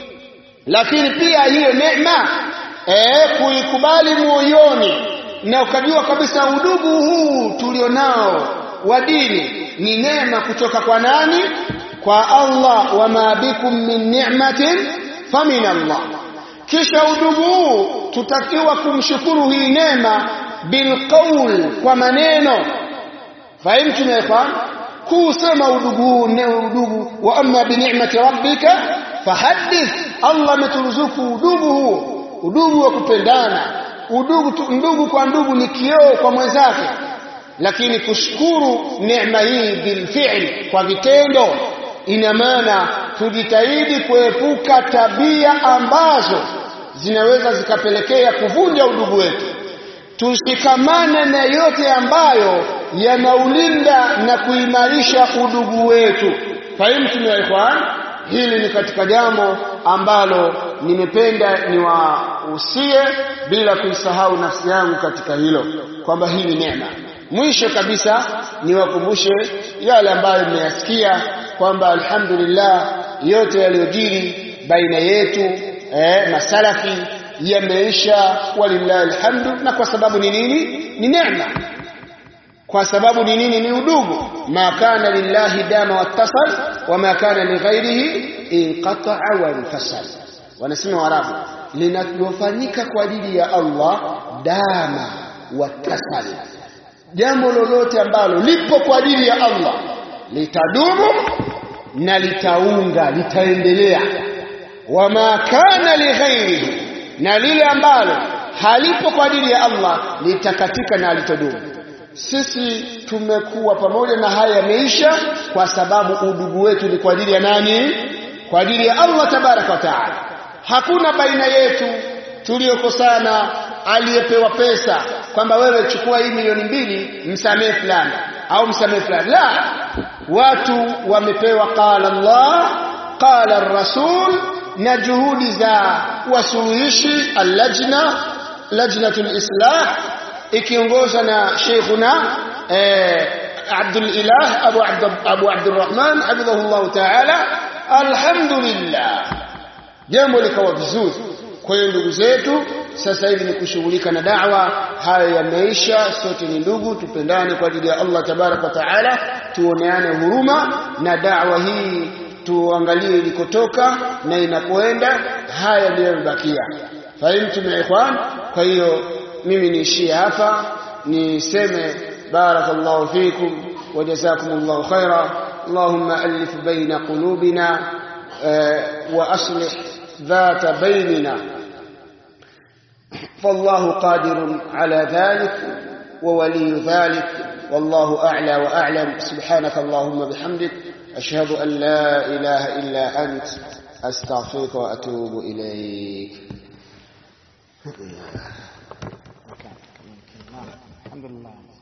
lakini pia hiyo neema eh kuikubali moyoni na ukajua kabisa udugu huu tulionao wa dini ni neema kutoka kwa nani kwa Allah wama bikum min ni'matin famin Allah kisha udugu huu tutakiwa kumshukuru hii neema bilqaul kwa maneno fahimtu mefa kusema udugu huu ne udugu wa amma bi ni'mati rabbika fahaddith Allah ameturuzuku udugu huu udugu wa kupendana udugu ndugu kwa ndugu ni kioo kwa mwenzake lakini kushukuru neema hii bilfi'li kwa vitendo ina maana tujitahidi kuepuka tabia ambazo zinaweza zikapelekea kuvunja udugu wetu tushikamane na yote ambayo yanaulinda na kuimarisha udugu wetu fahimtum ya ikhwan hili ni katika jambo ambalo nimependa niwahusie bila kuisahau nafsi yangu katika hilo kwamba hii ni neema mwisho kabisa niwakumbushe yale ambayo mmeyasikia kwamba alhamdulillah yote yaliyojiri baina yetu eh, masalafi yameisha walillahi alhamdu na kwa sababu ni nini ni neema kwa sababu ni nini ni udugu ma kana lillahi dama wattasal wa ma kana lighairihi inqata'a wa infasal wanasema warabu linalofanyika kwa ajili ya Allah dama wattasal jambo lolote ambalo lipo kwa ajili ya Allah litadumu na litaunga litaendelea wama kana lighairihi na lile ambalo halipo kwa ajili ya Allah litakatika na litadumu sisi tumekuwa pamoja na haya yameisha kwa sababu udugu wetu ni kwa ajili ya nani kwa ajili ya Allah tabaraka wa taala hakuna baina yetu tuliyokosana aliyepewa pesa kwamba wewe chukua hii milioni mbili msamehe fulani au msamehe fulani la watu wamepewa qala Allah qala rasul na juhudi za wasuluhishi allajna lajnatul islah ikiongozwa na sheikhuna eh, Abdul Ilah Abu Abd Abu Abdurrahman hafidhahullah ta'ala alhamdulillah jambo likawa vizuri kwa hiyo ndugu zetu sasa hivi ni kushughulika na da'wa haya yameisha sote ni ndugu tupendane kwa ajili ya Allah tabarak wa taala tuoneane huruma na da'wa hii tuangalie ilikotoka na inapoenda haya ndiyo yamebakia fahimtum ya ikhwan kwa hiyo mimi niishie hapa niseme barakallahu fikum wajazakumullahu khaira اللهم ألف بين قلوبنا وأصلح ذات بيننا فالله قادر على ذلك وولي ذلك والله أعلى وأعلم سبحانك اللهم بحمدك أشهد أن لا إله إلا أنت أستغفرك وأتوب إليك الحمد لله